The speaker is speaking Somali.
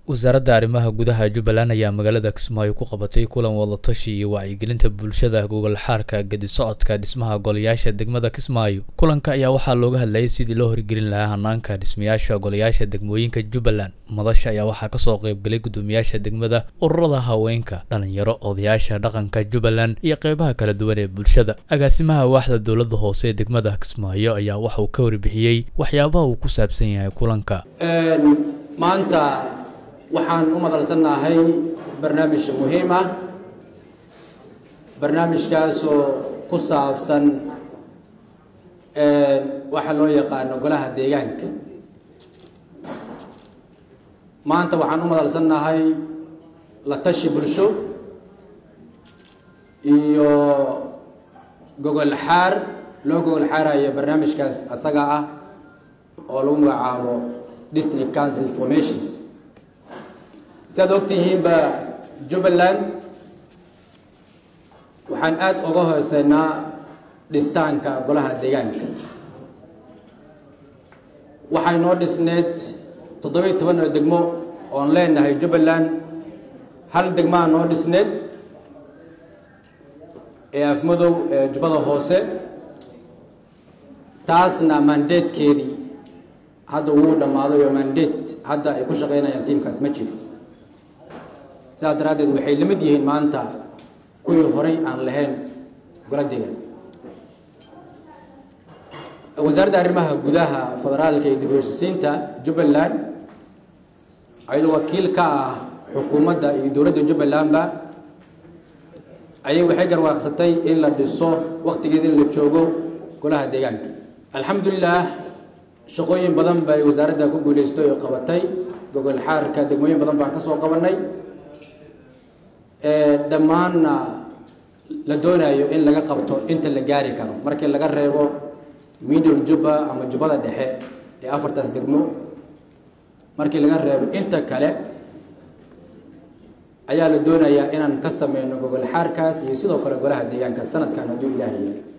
wasaaradda arrimaha gudaha jubbaland ayaa magaalada kismaayo ku qabatay kulan wadatashi iyo wacyigelinta bulshada gogol xaarka gedi socodka dhismaha golayaasha degmada kismaayo kulanka ayaa waxaa looga hadlayay sidii loo horgelin lahaa hanaanka dhismayaasha golayaasha degmooyinka jubbaland madasha ayaa waxaa kasoo qeybgalay guddoomiyaasha degmada ururada haweenka dhalinyaro odayaasha dhaqanka jubbaland iyo qeybaha kala duwan ee bulshada agaasimaha waaxda dowladda hoose ee degmada kismaayo ayaa waxauu ka warbixiyey waxyaabaha uu ku saabsan yahay kulanka maanta waxaan u madalsannahay barnaamij muhiim ah barnaamijkaasoo ku saabsan waxa loo yaqaano golaha deegaanka maanta waxaan u madalsannahay la tashi bulsho iyo gogol xaar loo gogol xaarayo barnaamijkaas asaga ah oo lagu magacaabo district council formations si aad ogtihiinba jubbaland waxaan aada uga hooseynaa dhistaanka golaha deegaanka waxay noo dhisneed toddobiiy toban oo degmo oon leenahay jubbaland hal degmaa noo dhisneed ee afmadow ee jubbada hoose taasna mandatekeedii hadda wuu dhammaaday oo mandate hadda ay ku shaqeynayaan tiimkaas ma jiro sidaas daraaddeed waxay la mid yihiin maanta kuwii horay aan lahayn gola deegaan wasaaradda arrimaha gudaha federaalka iyo dib u heshisiinta jubbaland ayadoo wakiil ka ah xukuumadda iyo dowladda jubbalandba ayay waxay garwaaqsatay in la dhiso waktigeeda in la joogo golaha deegaanka alxamdulilah shaqooyin badan bay wasaaradda ku guuleystay oo qabatay gogol xaarka degmooyin badan baan ka soo qabanay dhammaanna la doonayo in laga qabto inta la gaari karo markii laga reebo middle jubba ama jubbada dhexe ee afartaas degmo markii laga reebo inta kale ayaa la doonayaa inaan ka sameyno gogol xaarkaas iyo sidoo kale golaha deegaanka sanadkan hadduu ilaaha yahay